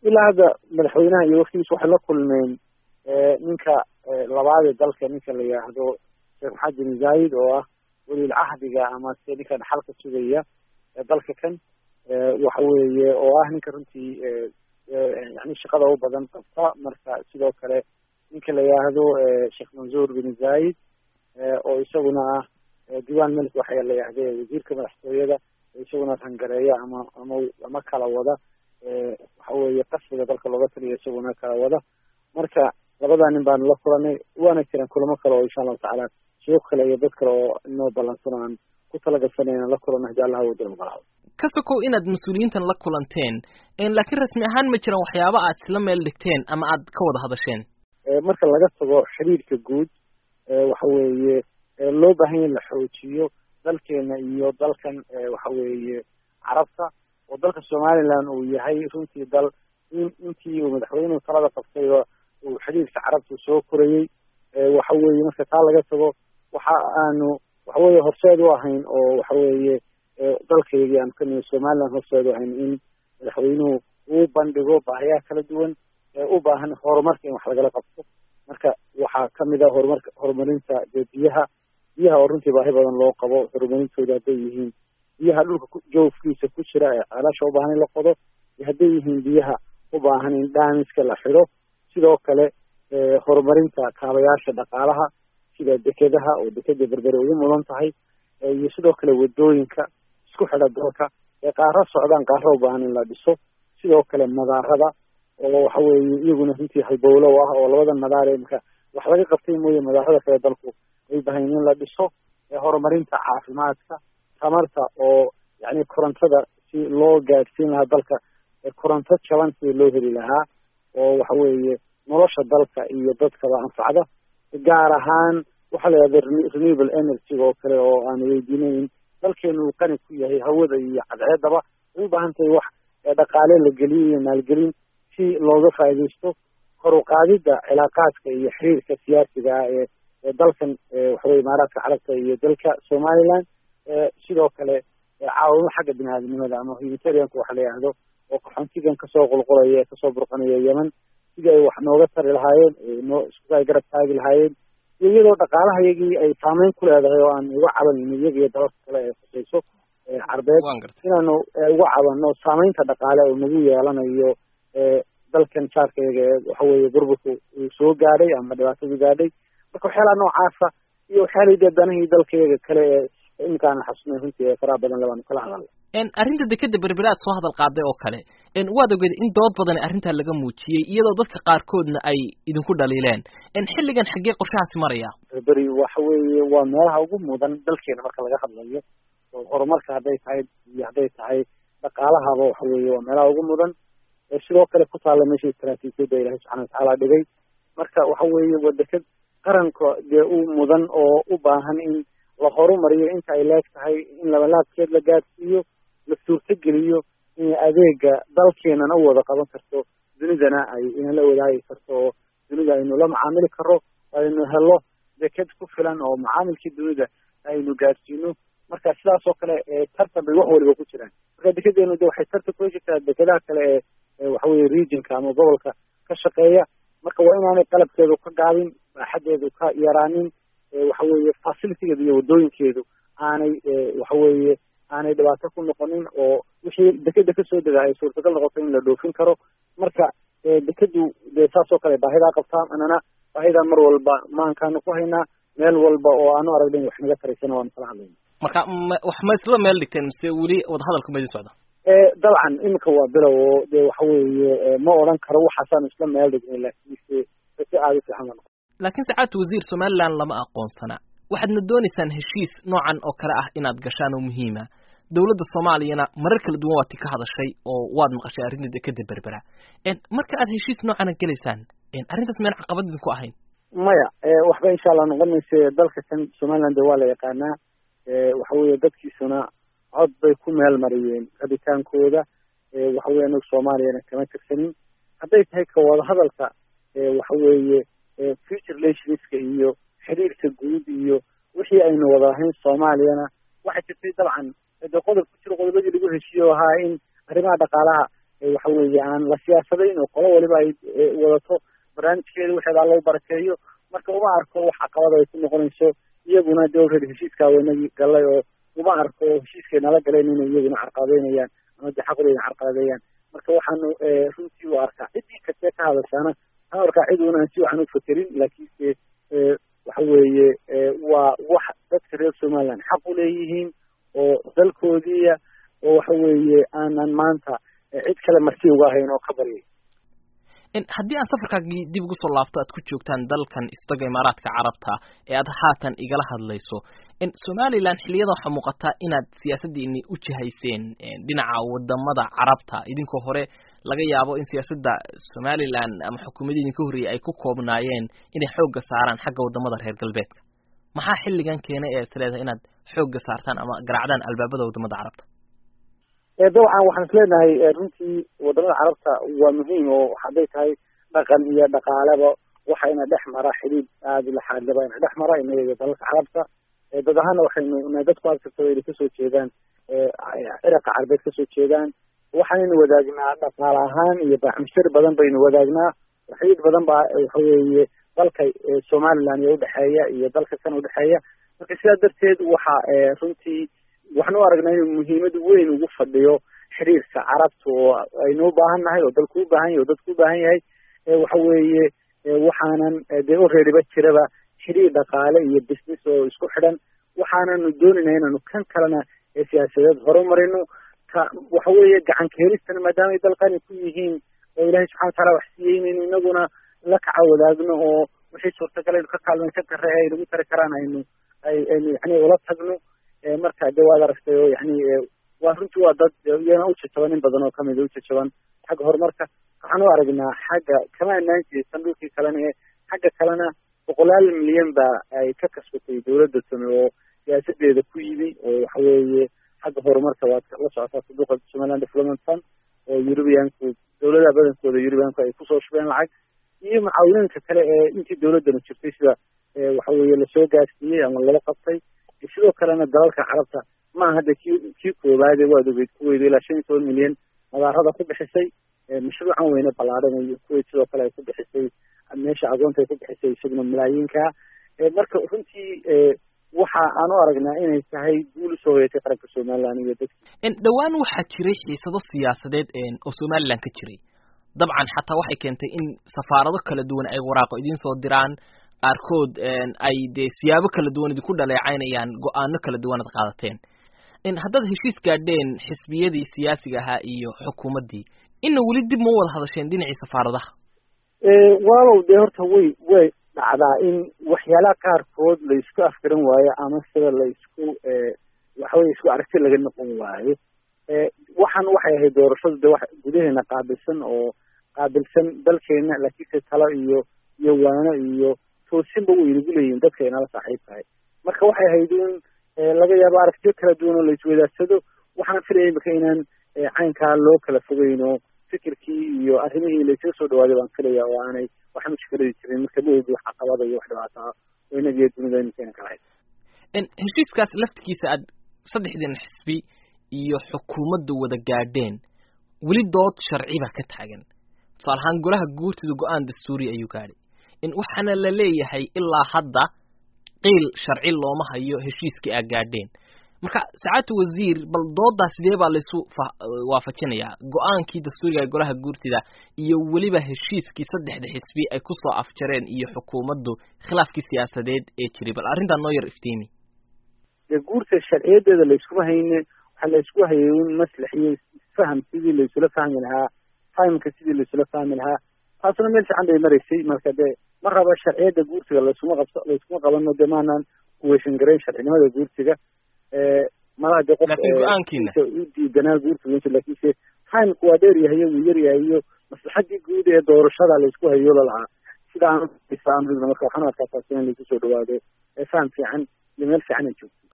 ilaa hadda madaxweynaha iyo waftigiisa waxay la kulmeen ninka labaad ee dalka ninka la yidhaahdo sheekh maxamed bin zaayid oo ah welil cahdiga ama se ninka dhaxalka sugaya dalka kan waxa weeye oo ah ninka runtii yani shaqada u badan qabta marka sidoo kale ninka la yidhaahdo sheekh mansuur bin zaayid oo isaguna ah diwan melik waxa la yidhahde wasiirka madaxtooyada isaguna rangareeya ama ama ama kala wada waxa weeye qasriga dalka looga taliya isaguna kala wada marka labadaa nin baanu la kulanay waana jiraan kulamo kale oo insha allahu tacaala sheekh kale iyo dad kale oo inoo ballansan aan ku talagalsanay inaan la kulano hadii allah wada ogolaado ka sokow inaad mas-uuliyiintan la kulanteen laakiin rasmi ahaan ma jiraan waxyaaba aad isla meel dhigteen ama aad ka wada hadasheen marka laga tago xiriirka guud waxa weeye loo baahan ya in la xoojiyo dalkeena iyo dalkan waxa weeye carabta oo dalka somaliland uu yahay runtii dal in intii uu madaxweynuhu talada qabtayba uu xiriirka carabta soo korayey waxa weeye marka taa laga tago waxa aanu waxa weeye horseed u ahayn oo waxa weeye dalkaygii aanu ka nimi somaliland horseed u ahayn in madaxweynuhu uu bandhigo baahiyaha kala duwan ee u baahan horumarka in wax lagala qabto marka waxaa kamid ah horumarka horumarinta dee biyaha biyaha oo runtii baahi badan loo qabo horumarintooda hadday yihiin biyaha dhulka joofkiisa ku jira ee ceelasha u baahan in la qodo iyo hadday yihiin biyaha u baahan in dhaamiska la xidho sidoo kale horumarinta kaabayaasha dhaqaalaha sida dekedaha oo dekeda berbere ugu mudan tahay iyo sidoo kale wadooyinka isku xidha dalka ee qaaro socdaan qaaro u baahan in la dhiso sidoo kale madaarada oo waxa weeye iyaguna runtii halbowlow ah oo labada madaar ee marka wax laga qabtay mooye madaarada kale dalku ay bahayn in la dhiso horumarinta caafimaadka tamarta oo yani korontada si loo gaadhsiin lahaa dalka koronto jaban si loo heli lahaa oo waxa weeye nolosha dalka iyo dadkaba anfacda gaar ahaan waxaa la yidhahda renewable energy oo kale oo aan weydiinayn dalkeenu uu qani ku yahay hawada iyo cadceedaba ay u baahan tahay wax dhaqaale la geliyo iyo maalgelin si looga faaidaysto kor u qaadidda cilaaqaadka iyo xiriirka siyaasiga ah ee ee dalkan waxaweye imaaraadka carabta iyo dalka somaliland sidoo kale caawimo xagga bini aadamnimada ama humanitarianka waxa la yidhahdo oo qaxoontigan kasoo qulqulaya ee kasoo burqanaya yemen sidii ay wax nooga tari lahaayeen noo isku ay garab taagi lahaayeen iyo iyadoo dhaqaalaha iyagii ay saameyn ku leedahay oo aan uga cabanayno iyaga iyo dalalka kale ee khusayso carbeed inaanu uga cabanno saameynta dhaqaale oo nagu yeelanayo dalkan jaarkayga ee waxa weeye burburku uu soo gaadhay ama dhibaatadu gaadhay marka waxyaalaha noocaasa iyo waxyaalahii dee danahii dalkayaga kale ee iminkaana xasnay runtii ee faraha badan labaanu kala hadalna arrinta dekeda berbere aad soo hadal qaaday oo kale waad ogeed in dood badan arrintaa laga muujiyey iyadoo dadka qaarkoodna ay idinku dhaliileen xilligan xaggee qorshahaasi maraya berberi waxa weeye waa meelaha ugu mudan dalkeena marka laga hadlayo oo horumarka hadday tahay iyo hadday tahay dhaqaalahaba waxa weeye waa meelaha ugu mudan sidoo kale ku taalla meesha istaraatiijiyadda ilahay subxana watacaala dhigay marka waxa weeye waa deked qaranka dee u mudan oo u baahan in la horumariyo inta ay leeg tahay in labalaabkeed la gaadhsiiyo la suurtogeliyo in adeega dalkeenana u wada qaban karto dunidana ay inala wadaagi karto oo dunida aynu la macaamili karo aynu helo deked ku filan oo macaamilkii dunida aynu gaadhsiino marka sidaas oo kale tartan bay wax waliba ku jiraan marka dekedeenu de waxay tartan kula jirtaa dekedaha kale ee waxaweye regionka ama gobolka ka shaqeeya marka waa inaanay qalabkeedu ka gaabin baaxadeedu ka yaraanin waxaweeye facilitigeedu iyo wadooyinkeedu aanay waxaweeye aanay dhibaato ku noqonin oo wixii dekeda kasoo dega ay suurtagal noqoto in la dhoofin karo marka dekedu dee saas oo kale baahidaa qabtaa anana baahidaa mar walba maankaanu ku haynaa meel walba oo aanu aragnayn wax naga taraysana waanu kala hadlayna marka wax ma isla meel dhigteen mise weli wadahadalku ma idin socda dabcan iminka waa bilow oo dee waxa weeye ma odhan karo waxaasaanu isla meel dhignay laakiinse si aada u fiican la noqo laakiin sacaadta wasiir somaliland lama aqoonsana waxaadna doonaysaan heshiis noocan oo kale ah inaad gashaan oo muhiima dowladda soomaaliyana marar kala duwan waad ti ka hadashay oo waad maqashay arrinta dekeda berbera marka aad heshiis noocana gelaysaan arrintaas meen caqabad idinku ahayn maya waxba insha allah noqon mayse dalka kan somaliland waa la yaqaanaa waxa weeye dadkiisuna cod bay ku meel mariyeen rabitaankooda waxa weye anagu soomaaliyana kama tirsanin hadday tahay ka wada hadalka waxa weeye future relationska iyo xiriirka guud iyo wixii aynu wada ahayn soomaaliyana waxay jirtay dabcan de qodob ku jiro qodobadii lagu heshiiyo ahaa in arrimaha dhaqaalaha waxa weeye aan la siyaasadayn oo qolo waliba ay wadato barnaamijkeeda waxeedaa loo barakeeyo marka uma arko wax caqabada ay ku noqonayso iyaguna de already heshiiskaa waynagii galay oo uma arko heshiiskay nala galeen inay iyaguna carqaladeynayaan ama de xaqdooda carqaladeeyaan marka waxaanu runtii u arkaa ciddii kastee ka hadashaana waxaan arkaa cid una aan si waxan u fakerin laakiinse waxa weeye waa wax dadka reer somaliland xaq u leeyihiin oo dalkoodiiya oo waxa weeye aanan maanta cid kale marti uga ahayn oo ka baryay haddii aan safarkaagii dib ugu soo laabto aad ku joogtaan dalkan istaga imaaraadka carabta ee aad haatan igala hadlayso somalilan xiliyada waxaa muuqataa inaad siyaasaddiini u jihayseen dhinaca wadamada carabta idinkoo hore laga yaabo in siyaasadda somalilan ama xukuumadii idinka horreeyay ay ku koobnaayeen inay xoogga saaraan xagga wadamada reer galbeedka maxaa xilligan keenay ee is leedahay inaad xoogga saartaan ama garaacdaan albaabada wadamada carabta dabcan waxaan is leenahay runtii wadamada carabta waa muhiim oo hadday tahay dhaqan iyo dhaqaaleba waxa ina dhex mara xidhiid aada laxaadlaba ina dhex mara inaga iyo dalalka carabta dad ahaana waxaynu dadku agtagtaba inay kasoo jeedaan cirabka carabeed kasoo jeedaan waxaanaynu wadaagnaa dhaqaale ahaan iyo baaxmishir badan baynu wadaagnaa xidhiid badan baa waxa weeye dalka somaliland iyo udhexeeya iyo dalka kan udhexeeya marka sidaa darteed waxa runtii waxaan u aragnaa inuu muhiimad weyn ugu fadhiyo xiriirka carabta oo aynu u baahan nahay oo dalku u baahan yahay oo dadku u baahan yahay waxa weeye waxaanan dee alreadyba jiraba xiriir dhaqaale iyo business oo isku xidhan waxaananu doonayna inaanu kan kalena siyaasadeed horumarino ka waxa weeye gacanka helistana maadaama ay dalkani ku yihiin oo ilaahay subxana wataala wax siiyey inaynu inaguna la kaca wadaagno oo wixii suurtagal aynu ka kaalmay ka kare ay nagu tari karaan aynu ay aynu yani ula tagno marka de waad aragtay oo yani waa runtii waa dad iyana ujajaban in badan oo kamida ujajaban xagga horumarka waxaan u aragnaa xagga kama anaan jeesan dhulkii kalena ee xagga kalena boqolaal milyan ba ay ka kasbatay dawladda tumi oo siyaasadeeda ku yimi oo waxa weeye xagga horumarka waad la socotaa saduuqa somaliland development fund oo eurubianku dawladaha badankooda eurubianku ay kusoo shubeen lacag iyo mucaawinooyinka kale ee intii dawladdanu jirtay sida waxa weeye lasoo gaarsiiyey ama lala qabtay sidoo kalena dalalka carabta maaha hadda kii kii koowaade waad ogeyd kuweyd ilaa shan iyo toban milyan madaarada ku bixisay mashruucan weyne ballaadhan iyo kuweyd sidoo kale ay ku bixisay meesha agoonta ay ku bixisay isaguna malaayiinka marka runtii waxa aan u aragnaa inay tahay guul usoo hoyatay qaranka somaliland iyo dadki dhowaan waxaa jiray xiisado siyaasadeed oo somaliland ka jiray dabcan xataa waxay keentay in safaarado kala duwan ay waraaqo idiin soo diraan qaarkood ay dee siyaabo kala duwan idinku dhaleecaynayaan go-aano kala duwan ad qaadateen haddaad heshiis gaadheen xisbiyadii siyaasiga ahaa iyo xukuumaddii ina weli dib ma wada hadasheen dhinacii safaaradaha walow dee horta way way dhacdaa in waxyaalaha qaarkood la isku afgaran waayo ama sida la isku waxaweye isku aragti laga noqon waayo waxaan waxay ahayd doorashadu de wax gudaheena qaabilsan oo qaabilsan dalkeena laakiinse talo iyo iyo waano iyo toosinba way inagu leeyihin dadka inala saaxiib tahay marka waxay ahayd in laga yaabo aragtiyo kala duwan oo la iswadaagsado waxaan filaya imika inaan caynkaa loo kala fogeyno fikirkii iyo arrimihii laysaga soo dhawaaday baan filaya oo aanay wax mushkiladii jirin marka ma ogi wax caqabada iyo wax dhibaataa oo inagiyo dunida imikeena kala hayd heshiiskaas laftigiisa aad saddexdiina xisbi iyo xukuumadda wada gaadheen weli dood sharciba ka taagan tusaale ahaan golaha guurtida go-aan dastuuri ayuu gaadhay waxaana la leeyahay ilaa hadda qiil sharci looma hayo heshiiskii aa gaadheen marka sacaatu wasiir bal doodaa sidee baa laysu waafajinayaa go-aankii dastuuriga ee golaha guurtida iyo weliba heshiiskii saddexda xisbi ay kusoo afjareen iyo xukuumaddu khilaafkii siyaasadeed ee jiray bal arrintaa noo yar iftiimi dee guurta sharciyadeeda layskuma hayne waxaa laysku hayay un maslax iyo faham sidii laysula fahmi lahaa fahamka sidii laysula fahmi lahaa taasuna meel fiican bay maraysay marka dee ma raba sharciyada guurtiga layskuma qabso layskuma qabano dee maanaan kuweyshan garayn sharcinimada guurtiga malaha dee qof u diidanaa guurtiga lakiinse timku waa dheer yahay wuu yar yahay iyo maslaxadii guud ee doorashada laysku hayo lalahaa sida aan marka waxaan arkaa taasi in laysu soo dhawaado faham fiican iyo meel fiican ay joogto